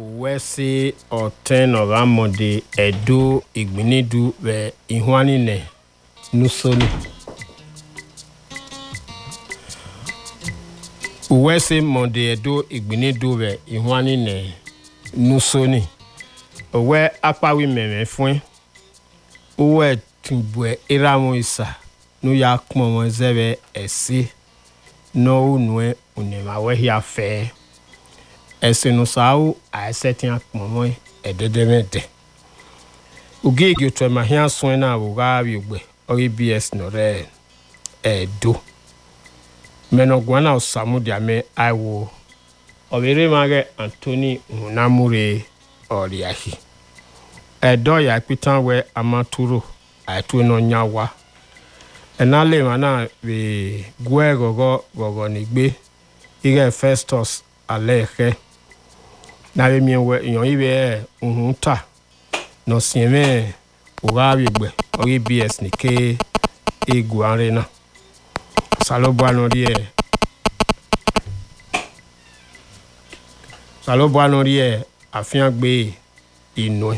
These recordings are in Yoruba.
uwesi ọtenọramọde edo igbinidu ve ihwanine nusoni uwesi mọde edo igbinidu ve ihwanine nusoni owe akpawi mẹmẹ fún uwe tumbue iramu isa nu ya kpọmọ zẹbẹ ẹsi nọwu nue unemawe hia fẹẹ ẹsẹnusawo àìsẹtìyàn kpọmọ ẹdẹdẹmẹdẹ ogege otu ẹma hia sún náà wò wá wíwgbẹ ọrí bs nọrẹ ẹdọ mẹnọgbọn náà sàmúdìámẹ àìwò ọbẹrẹ magẹ anthony nhunamure ọrìàhì ẹdọ yà pétan wẹ amaturo àìtó náà nyà wá ẹnà lè má náà wè gúẹ gọgọ gọgọ nígbé ire festus alẹ ẹkẹ n'abe mie wɛ nyɔn yi bɛ nhun ta nɔsiɛ mɛ wòga bi gbɛ ɔyi bs ni ke egu are na salo bɔ anɔ deɛ salo bɔ anɔ deɛ afiã gbe inue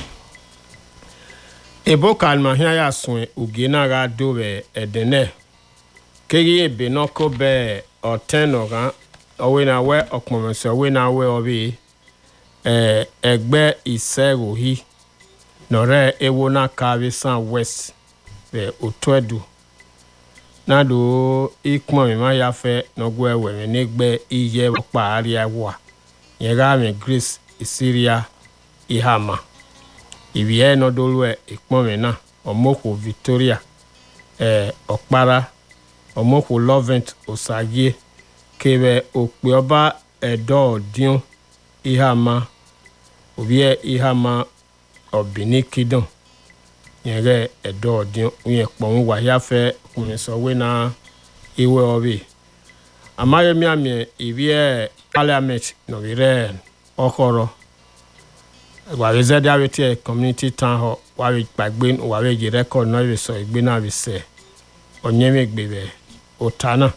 ebo kalima hĩa ya sue ogie na ga do bɛ ɛdɛnɛ kegi ebe nɔko bɛ ɔtɛn nɔga ɔwe na wɛ ɔkpɔmɔsɛ ɔwe na wɛ ɔbi ẹgbẹ́ ìsẹ́ròhí nọ̀rẹ́ ewo náà kárí san west rẹ̀ òtún ẹ̀dùn nàdó ikpọ̀n mi máa ya fẹ́ nọ́gbọ́ ẹ̀wẹ̀rẹ̀ nígbẹ́ iye ọ̀pá àríyá wà yẹn rà mí grace ìsíríà ìhàmà ìwìyẹ́ nọ́dọ́lù ẹ̀ ìpọ̀n mi náà ọmọkù victoria ẹ̀ ọ̀kpara ọmọkù lovent ọ̀sàgé kébẹ̀ òpè ọba ẹ̀dọ́ ọ̀dín ìhàmà obiɛ ihama ɔbini kidɔn yɛrɛ ɛdɔ ɔdiɛ yɛ kpɔn wayafɛ kumisɔwe na iwe ɔbi amayemiamie ibiɛ parliament nɔbirɛ ɔkɔrɔ wàbí zɛdi awetí community town hall wàbí gbàgbé wàbí yìí rẹkọd náà yìí sọ ìgbé náà bí sẹ ọ̀nyẹ́mẹ̀gbẹ̀ bẹ̀ ọ̀tá náà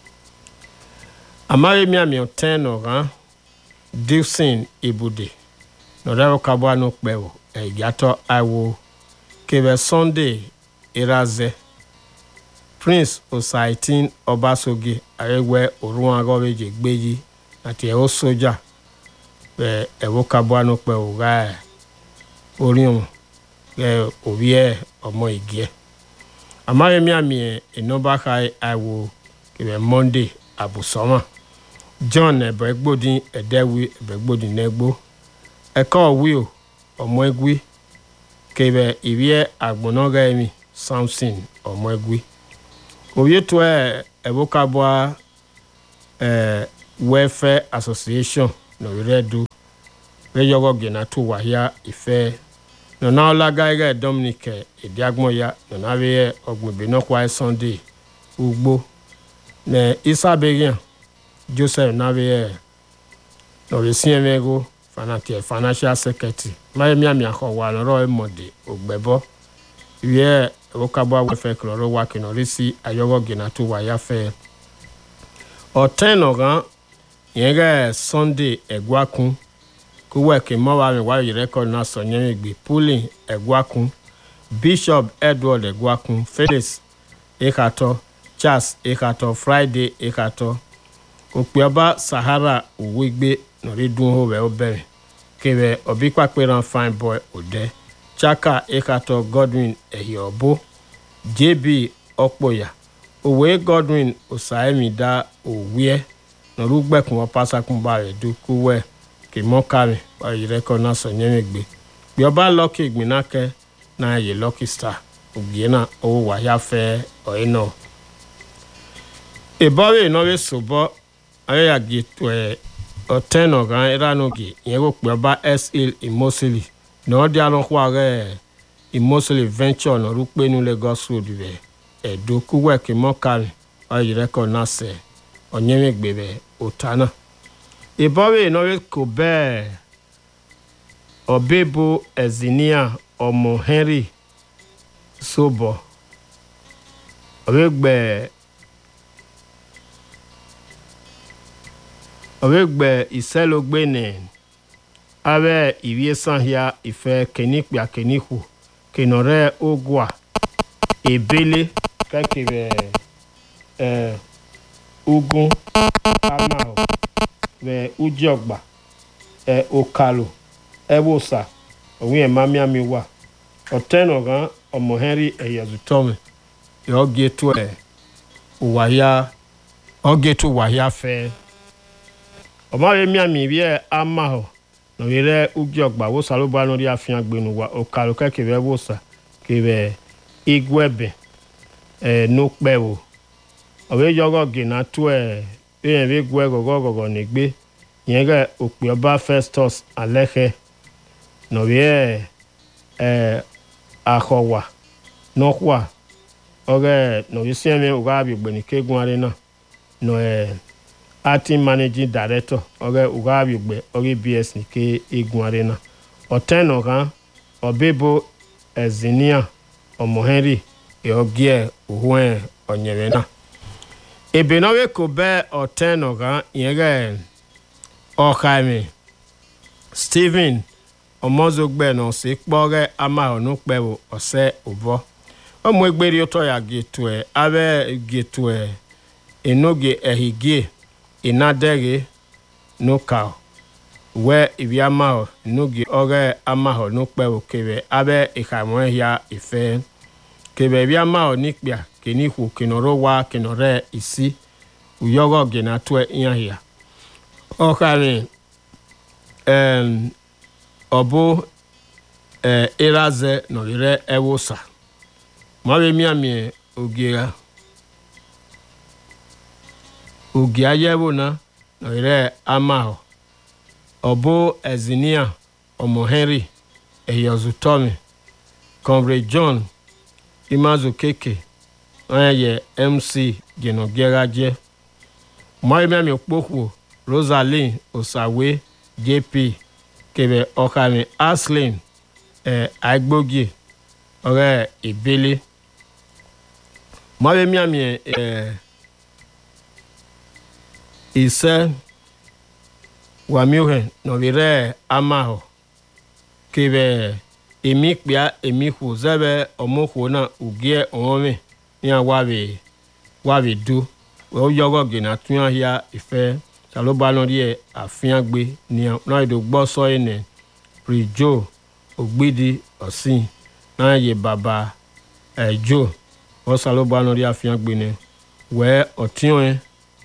amayemiamie ọ̀tẹ́ nọ̀ràn dilson ibùdó nọ̀rẹ́rọ̀ kábọ̀ àánú pẹ̀wò ẹ̀yàtọ̀ àìwò kébẹ̀ sunday irazẹ prince osaitin ọbaṣoge àrẹwẹ òrùn agọ́rẹ́jẹ gbéyì àti ẹ̀hó sójà ẹ̀ ẹ̀wọ́ kábọ̀ àánú pẹ̀wò rà ẹ̀ oríhùn ẹ̀ òbí ẹ̀ ọmọ ìgì ẹ̀ àmàrẹ́mí àmì ẹ̀ ìnọ́bàkà àìwò kébẹ̀ monday àbùsọ́mà john ẹ̀bẹ̀gbòdì ẹ̀dẹ́wì ẹ̀bẹ̀gbòdì nẹ́gbó ẹ̀kọ́ òwì o ọmọ egwi kébẹ̀ ìwíẹ́ àgbọ̀nọ́gà ẹ̀mí samson ọmọ egwi òye tó ẹ̀ ẹ̀bùkàbọ̀ ẹ̀ welfare association nọ̀rẹ́ du rẹ́yọ̀gọ̀ gẹ̀nà tó wáyà ìfẹ́ nọ̀nà ọ̀làgà ẹ̀rẹ́ dominic èdè agbọ̀nyà nọ̀nà àwẹ̀yẹ ọ̀gbìn ìbínọ́kọ̀ ẹ̀ sunday ugbó nẹ̀ isaberian joseph nàwẹ̀yẹ nọ̀rẹ́ siẹ̀mẹ́gò fanati financial secretary maye miami akɔwa lɔrɔ emɔde ogbɛbɔ wiɛ ewokabɔ awɛfɛ kɔlɔrɔ wa kìnɔri si ayɔwɔ ginato wa yafɛ ɔtɛnɔgan yẹn kɛ sunday ɛguakun kówó ɛkè mɔwa mi wa yẹrẹ kɔ na sɔ nyɛmi gbe pulling ɛguakun bishop edward ɛguakun felix ekatɔ charles ekatɔ friday ekatɔ òpèọba sahara òwégbé nọ̀rí dún hó wẹ̀ ó bẹ̀rẹ̀ kébẹ̀ ọ̀bí pàpẹ́ràn fine boy òdẹ chaka ekatọ godwin ẹ̀yọ̀bó jb ọ̀pọ̀yà òwe godwin ọ̀sàẹ́mì dá òwúẹ́ nọ̀rú gbẹ̀kún wọn pásákún bá rẹ̀ dúkú wẹ̀ kì mọ́ kárì báyìí rẹ́kọ̀ náà sọ yẹn gbé bí ọba lọ́kì ìgbìnákẹ́ náà yẹ lọ́kì star ògbìyẹ náà owó wáyà fẹ́ ọ̀ẹ́ náà. ìbọ̀wé ìnáwó sòbọ́ ayéyàgé tó ẹ̀ ọtẹnọ gan iranoge ìyẹn kò pé ọba sl imosili náà di alọ́kọ́ ààrẹ imosili venture náà rúpẹ́ ní lagos road rẹ̀ ẹ̀dọ́ kúwẹ̀kì mọ́kàrin ọ̀yẹ̀ rẹ́kọ̀ náà sẹ̀ ọ̀nyẹ́mẹ̀gbẹ̀ rẹ̀ ọ̀tá náà. ìbọ̀wé ìnáwó kò bẹ́ẹ̀ ọ̀bẹ́bọ ẹ̀zìníà ọmọ henry sóbọ̀ ọ̀bẹ́gbẹ̀ẹ́ ọ̀rẹ́gbẹ̀ ìsẹ́lógbènè abe ivie sahia ife kenikpia kenihu kenore ogwa ebele kekebe eh, ugun amao ve ujiogba eh, okalo ebosa òun ẹ̀ máa miami wà ọ̀tẹ́nà kan ọmọ henry ẹ̀yẹ̀zùtọ́mi ọ̀gẹ̀tù ẹ̀ wàyà ọ̀gẹ̀tù wàyà fẹ́ ọmọ rẹ̀ miami bí ẹ̀ ama ọ̀ nọ̀wé rẹ̀ ugi ọ̀gbà wò sàlùbọ̀ lórí àfihàn gbẹ̀nu wà ọ̀kàlù kẹ́kẹ́ rẹ̀ wò sà kẹ̀rẹ̀ igu ẹ̀bẹ̀ ẹ̀ nùpẹ̀ wò ọ̀wé yọ̀gọ̀ gẹ̀nà tó ẹ̀ bẹ́ẹ̀ bí gu ẹ̀ gọ̀gọ̀gọ̀gọ̀ nígbé yẹn kẹ́ òpè ọba festus alẹ́kẹ́ nọ̀wé ẹ̀ axɔwa nɔxɔa ɔge nɔvi siame wòga abigbeni kegun aɖe na nɔ ɛ acting managing director ɔge wòga abigbe ɔge bs ni ke egun aɖe na ɔtɛnɔ kan ɔbebo ɛzinia ɔmɔ henry eɔgie òhun ɔnyɛmɛ na ebenɔwe ko bɛ ɔtɛnɔ kan yɛn kɛ ɔxaime stephen ọmọzogbe na ọsẹ kpọrẹ amahọnu kpẹwò ọsẹ ụbọ ọmụ egberi ụtọ ya getue abe getue enoge ehigie inadeghe nuka wee ibi amahọ nuge ọrẹ amahọ nukpẹwò kebe abe ìhàmọ ya ife kebe ibi amahọ nikpia kenihu kenọrọ wa kenọrẹ isi uyọrọ genatue ihahia ọkàrin um, ọbụ ee ịraze nọrịrị ewusa mawe miami ogiera ogi ayewo na nọrịrị amahọ ọbụ ezinia ọmọ henry eyozutomi comrade john imazu keke onye mc genogiera je mawe miami okpokwo rosaline osawe jp kebe ọkàrin aslin ẹ agbógi ọrẹ ìbílẹ mọrẹmíàmì ẹ ìṣe wàmíwẹ nọrìrẹ amahọ kebe èmi kpia èmi kù zẹbẹ ọmọkù náà ògìẹ ọmọmi ní àwàbẹ wàbẹ dú wọ́n yọgọ gìnà tún yà ìfẹ́ salobalori ẹ àfihàn gbé ní náà èdè gbọ́ sọ́yìn ní rìjò ògbídì ọ̀sìn náà yẹ bàbá ẹ̀jò wọ́n salobalori àfihàn gbé ní wẹ́ ọ̀tíwọ̀n ẹ̀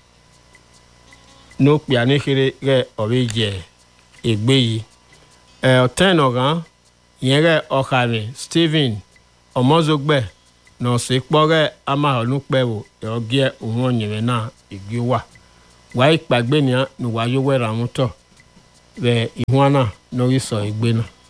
ní òpè àníkiri rẹ̀ ọ̀rẹ́ jẹ ègbé yìí ẹ̀ ọ̀tẹ́n ọ̀ràn yẹn rẹ̀ ọ̀kàrin stephen ọmọzọgbẹ náà sì kpọ́ rẹ̀ amáhọ̀nùpẹ̀wò ẹ̀ ọ̀gẹ́ òun ọ̀nyẹ̀rẹ̀ náà ìgbé wà wàá ìpàgbé ni wàá yówó ẹ̀rọ àwọn tọ̀ bẹ́ẹ̀ ìhun náà lórí sọ ìgbé náà.